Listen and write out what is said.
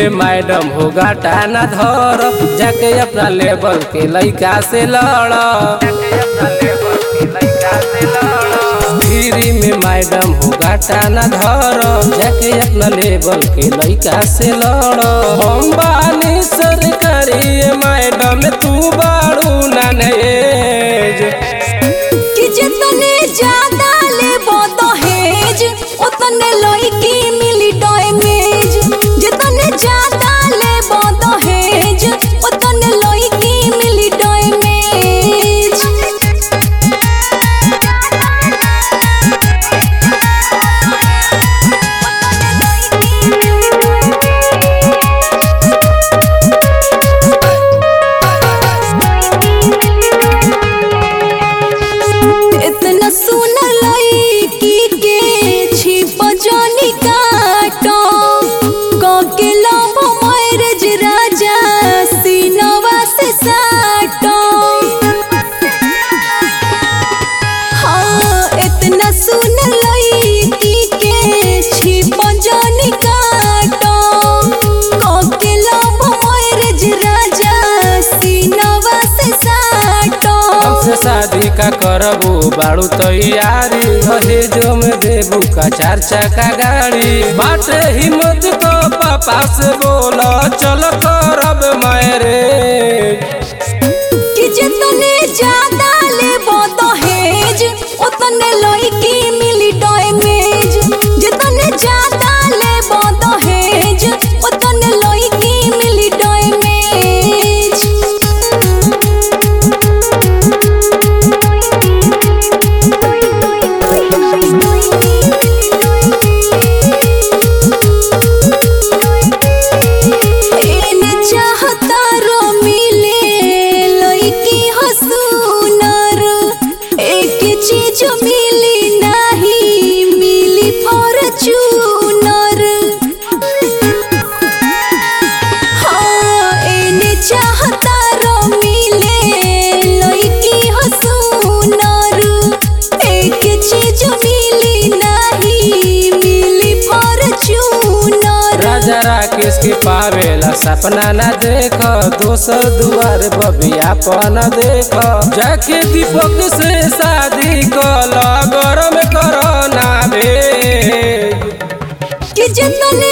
में मैडम हो गाटा न धर जाके अपना लेवल के लइका से लड़ फ्री में मैडम हो गाटा न धर जाके अपना लेवल के लइका से लड़ हम बानी सरकारी मैडम तू बाड़ू नानेज कि जितने ज्यादा लेबो दहेज उतने लड़की मिली डैमेज जितने ज्यादा लेबो दहेज उतने लड़की मिली डैमेज इतना सुना लड़की के छिप जानी काटो के लव मैरज राजा सीनवा से साटो हाँ इतना सुन लड़की के छिप जानी काटो के लव मैरज राजा सीनवा से साटो हमसे शादी का करबू बाड़ू तैयारी दहेजो में देबू का चार चक्का गाड़ी बाटे हिम्मत तो पापा से बोला चल करब मैरेज कि जितने ज्यादा लेबो दहेज उतने लड़की मिली डैमेज जितने ज्यादा लेबो दहेज उतने लड़की मिली डैमेज एने चाहता रो मिले लड़की हसूनर एक चीज मिली नहीं मिली फॉर्चूनर हाँ एने चाहता रो मिले लड़की हसूनर एक चीज मिली नहीं मिली फॉर्चूनर राजा राकेश के पावेला सपना न देख दोसर दुआर बबियापन देख जाके दीपक से शादी कल गरम करो ना भेज कि जितने